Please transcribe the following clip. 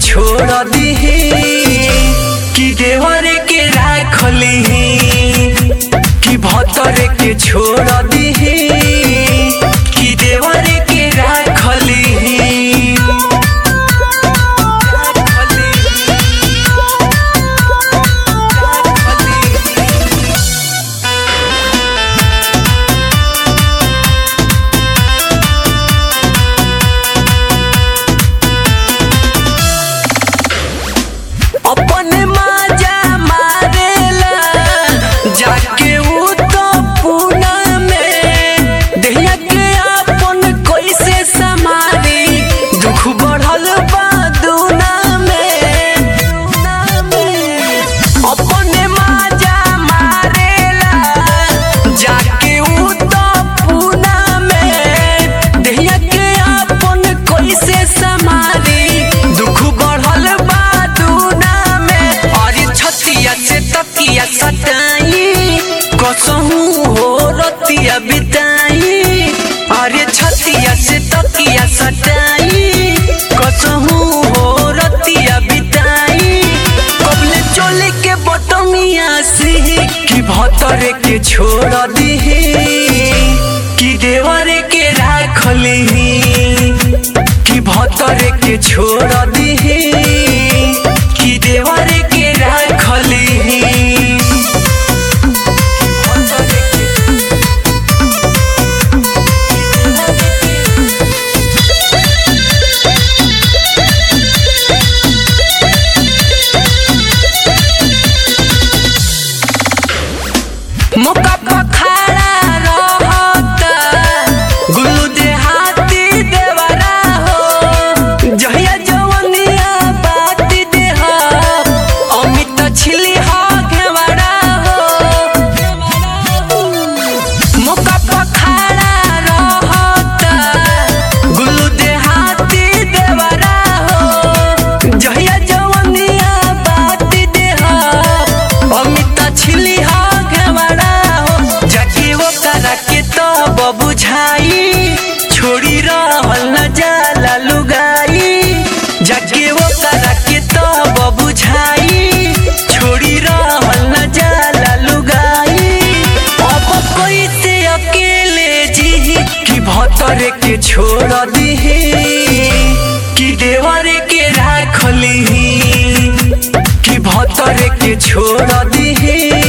छोड़ दीही कि देवर के राखली कि भतर के छोड़ दीही कि देवर के राखली अपने माजा मारेला जाके उ तो पूना में देहिया के अपन कैसे समारी दुख बढ़ल बा दूना में अपने माजा मारेला जाके उ तो पूना में देहिया के अपन कैसे समारी दुख बढ़ल बा दूना में अरे छतिया से तकिया सटाई कसहू हो रतिया बिताई अरे छतिया से तकिया सटाई कसहू हो रतिया बिताई कबले चोले के बटमिया से कि भतर के छोड़ दीही कि देवर के राखली कि भतर के छोड़ दीही कि देवर के राखली मौका पर खड़ा रहता गुल्लू देहाती देवरा हो जहिया जवनिया बाती देह अमित छिली हो घेवरा हो मौका पर खड़ा रहता गुल्लू देहाती देवरा हो जहिया जवनिया बाती देह अमित छिली हो घेवरा हो जाके वो करा के तब बुझाई छोड़ी रहल न जाला लुगाई जाके वो करा के तब बुझाई छोड़ी रहल न जाला लुगाई अब कोई से अकेले जी कि भतर के छोड़ दीही कि देवर के राखली कि भतर के छोड़ दीही